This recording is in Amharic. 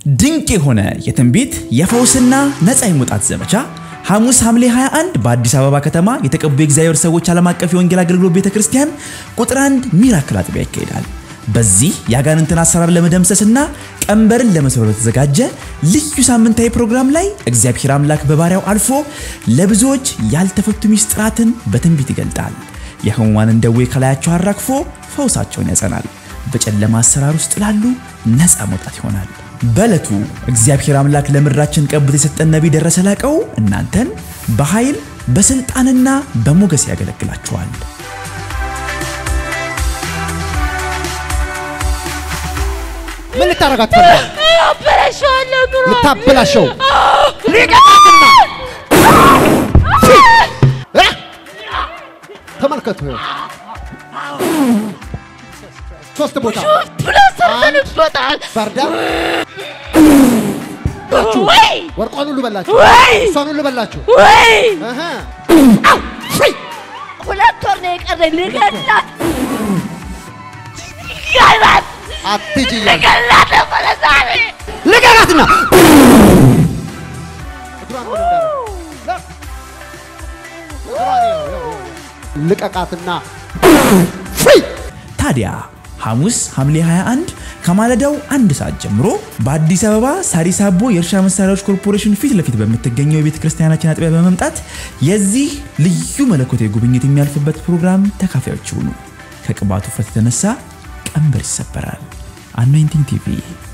ድንቅ የሆነ የትንቢት የፈውስና ነፃ የመውጣት ዘመቻ ሐሙስ ሐምሌ 21 በአዲስ አበባ ከተማ የተቀቡ የእግዚአብሔር ሰዎች ዓለም አቀፍ የወንጌል አገልግሎት ቤተ ክርስቲያን ቁጥር አንድ ሚራክል አጥቢያ ይካሄዳል። በዚህ የአጋንንትን አሰራር ለመደምሰስና ቀንበርን ለመስበር በተዘጋጀ ልዩ ሳምንታዊ ፕሮግራም ላይ እግዚአብሔር አምላክ በባሪያው አልፎ ለብዙዎች ያልተፈቱ ሚስጥራትን በትንቢት ይገልጣል። የሕሙማንን ደዌ ከላያቸው አራግፎ ፈውሳቸውን ያጸናል። በጨለማ አሰራር ውስጥ ላሉ ነፃ መውጣት ይሆናል። በዕለቱ እግዚአብሔር አምላክ ለምድራችን ቀብቶ የሰጠን ነቢይ ደረሰ ላቀው እናንተን በኃይል በስልጣንና በሞገስ ያገለግላችኋል። ምን ልታረጋት ፈልጋል? አበላሸዋለሁ ኑሮ ልታበላሸው ሊቀጣትና እ? ተመልከቱ ይኸው ሶስት ቦታ ብሎ ሰርተንበታል። ባርዳ ወይ ወርቋን ሁሉ በላችሁ፣ ወይ እሷን ሁሉ በላችሁ። ወይ እህ ሁለት ወር ነው የቀረኝ ልገላት ልገላት አትሂጂ እያልኩ ልገላት ነበረ ዛሬ ልቀቃትና እግሯን ወደ እንዳደረግ እግሯን ይኸው፣ ይኸው፣ ይኸው። ልቀቃትና ፍሪ ታዲያ ሐሙስ ሐምሌ 21 ከማለዳው አንድ ሰዓት ጀምሮ በአዲስ አበባ ሳሪስ አቦ የእርሻ መሳሪያዎች ኮርፖሬሽን ፊት ለፊት በምትገኘው የቤተ ክርስቲያናችን አጥቢያ በመምጣት የዚህ ልዩ መለኮታዊ ጉብኝት የሚያልፍበት ፕሮግራም ተካፋዮች ይሁኑ። ከቅባቱ ፍረት የተነሳ ቀንበር ይሰበራል። አኖይንቲንግ ቲቪ